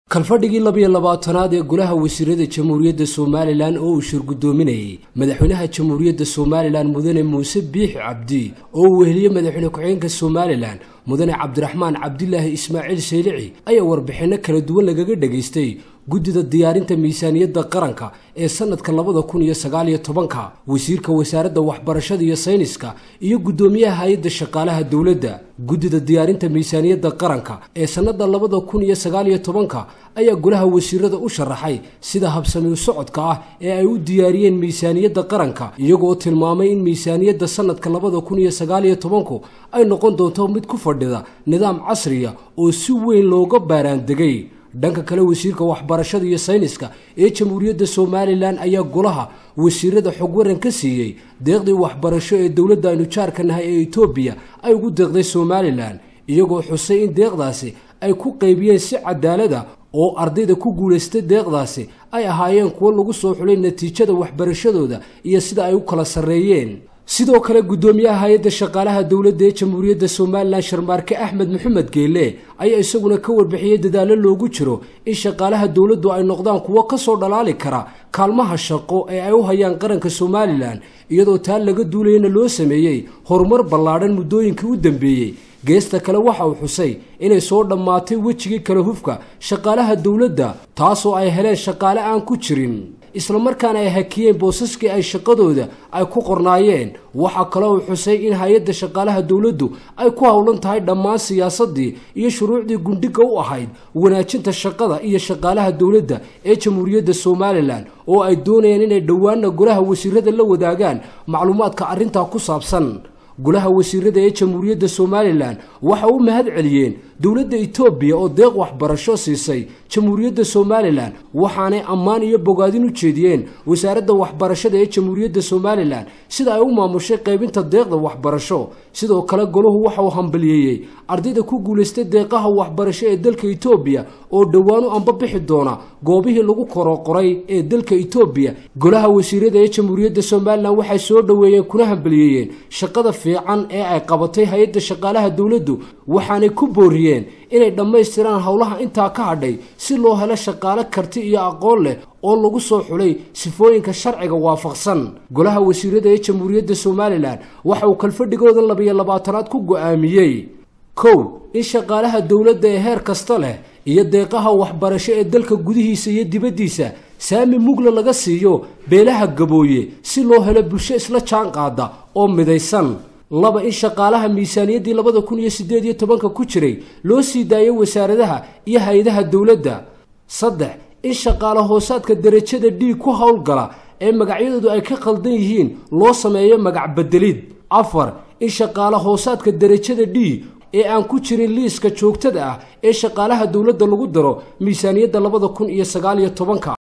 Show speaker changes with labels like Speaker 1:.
Speaker 1: kalfadhigii labiyo labaatanaad ee golaha wasiirada jamhuuriyadda somalilan oo uu shirgudoominayay madaxweynaha jamhuuriyadda somalilan mudane muuse biixi cabdi oo uu weheliyey madaxweyne ku-xigeenka somalilan mudane cabdiraxmaan cabdilaahi ismaaciil saylici ayaa warbixinno kala duwan lagaga dhagaystay guddida diyaarinta miisaaniyadda qaranka ee sanadka labada kun iyo sagaaliyo tobanka wasiirka wasaaradda waxbarashada iyo sayniska iyo guddoomiyaha hay-adda shaqaalaha dowladda guddida diyaarinta miisaaniyadda qaranka ee sannada labada kun iyo sagaaliyo tobanka ayaa golaha wasiirada u sharaxay sida habsami u socodka ah ee ay u diyaariyeen miisaaniyadda qaranka iyagoo tilmaamay in miisaaniyadda sanadka labada kun iyo sagaaliyo tobanku ay noqon doonto mid ku fadhida nidaam casriya oo si weyn looga baaraandegay dhanka kale wasiirka waxbarashada iyo sayniska ee jamhuuriyadda somalilan ayaa golaha wasiirada xog waran ka siiyey deeqdii waxbarasho ee dowladda aynu jaarka nahay ee etoobiya ay ugu deeqday somalilan iyagoo xusay in deeqdaasi ay ku qaybiyeen si cadaalada oo ardayda ku guulaystay deeqdaasi ay ahaayeen kuwo lagu soo xulay natiijada waxbarashadooda iyo sida ay u kala sarreeyeen sidoo kale guddoomiyaha hay-adda shaqaalaha dowladda ee jamhuuriyadda somalilan sharmaarke axmed maxamed geele ayaa isaguna ka warbixiyey dadaallo loogu jiro in shaqaalaha dowladdu ay noqdaan kuwo ka soo dhalaali kara kaalmaha shaqo ee ay u hayaan qaranka somalilan iyadoo taa laga duulayana loo sameeyey horumar ballaadhan muddooyinkii u dambeeyey geesta kale waxa uu xusay inay soo dhammaatay wejigii kala hufka shaqaalaha dowladda taasoo ay heleen shaqaale aan ku jirin islamarkaana ay hakiyeen boosaskii ay shaqadooda ay ku qornaayeen waxaa kaloo uu xusay in hay-adda shaqaalaha dowladdu ay ku howlan tahay dhammaan siyaasadii iyo shuruucdii gundhiga u ahayd wanaajinta shaqada iyo shaqaalaha dowladda ee jamhuuriyadda somalilan oo ay doonayaan inay dhowaana golaha wasiirada la wadaagaan macluumaadka arrintaa ku saabsan golaha wasiirada ee jamhuuriyadda somalilan waxa u mahad celiyeen dowladda etoobiya oo deeq waxbarasho siisay jamhuuriyadda somalilan waxaanay ammaan iyo bogaadin u jeediyeen wasaaradda waxbarashada ee jamhuuriyadda somalilan sida ay u maamushay qaybinta deeqda waxbarasho sidoo kale golahu waxa uu hambaliyeeyey ardayda ku guulaystay deeqaha waxbarasho ee dalka etoobiya oo dhowaan u ambabixi doona goobihii lagu koroqoray ee dalka etoobiya golaha wasiirada ee jamhuuriyadda somalilan waxay soo dhoweeyeen kuna hambaliyeeyeen shaqada fiican ee ay qabatay hay-adda shaqaalaha dowladdu waxaanay ku booriyeen inay dhammaystiraan howlaha intaa ka hadhay si loo helo shaqaale karti iyo aqoon leh oo lagu soo xulay sifooyinka sharciga waafaqsan golaha wasiirada ee jamhuuriyadda somalilan waxa uu kalfadhigooda labiyo labaatanaad ku go-aamiyey kow in shaqaalaha dowladda ee heer kasta leh iyo deeqaha waxbarasho ee dalka gudihiisa iyo dibaddiisa saami mugla laga siiyo beelaha gabooye si loo helo bulsho isla jaan qaada oo midaysan laba in shaqaalaha miisaaniyaddii labada kun iyo siddeed iyo tobanka ku jiray loo sii daayo wasaaradaha iyo hay-adaha dowladda saddex in shaqaale hoosaadka derajada d ku howlgala ee magacyadoodu ay ka khaldan yihiin loo sameeyo magac bedelid afar in shaqaale hoosaadka derajada d ee aan ku jirin liiska joogtada ah ee shaqaalaha dowladda lagu daro miisaaniyadda labada kun iyo sagaaliyo tobanka